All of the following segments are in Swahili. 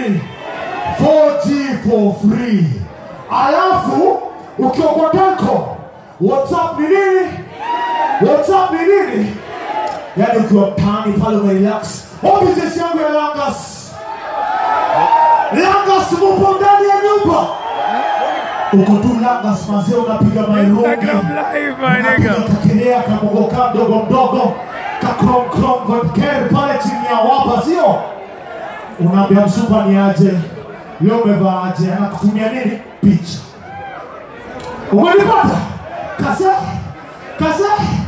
nini 4G for free alafu ukiwa kwa telco whatsapp ni nini whatsapp ni nini yaani ukiwa mtaani pale umerelax wapi jeshi yangu ya langas langas mupo ndani ya nyumba uko tu langas mazee unapiga mairungi Instagram live, my nigga. kakelea kamogoka mdogo mdogo kakromkrom vodker pale chini ya wapa sio unaambia msupa ni aje leo umevaa aje anakutumia nini picha umenipata kase kase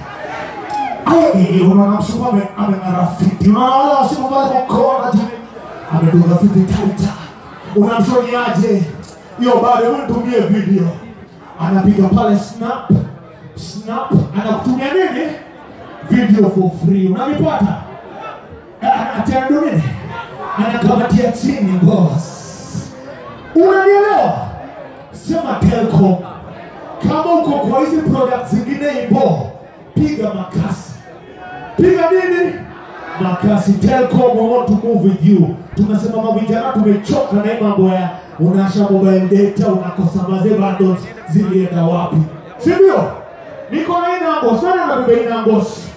Ai, unaona msupa ame- amengarafiti unaona wale wasimu pale kwa kona tu amedunga fiti taita unamshoni aje hiyo bado hebu nitumie video anapiga pale snap snap anakutumia nini video for free unanipata atendo nini anakamatia chini boss unanielewa sema telcom kama uko kwa hizi product zingine ibo piga makasi piga nini makasi telcom we want to move with you tunasema mavijana tumechoka na hii mambo ya unasha mobile data unakosa mazee bundles zilienda wapi si ndio niko na hii nambos nani anabeba hii nambos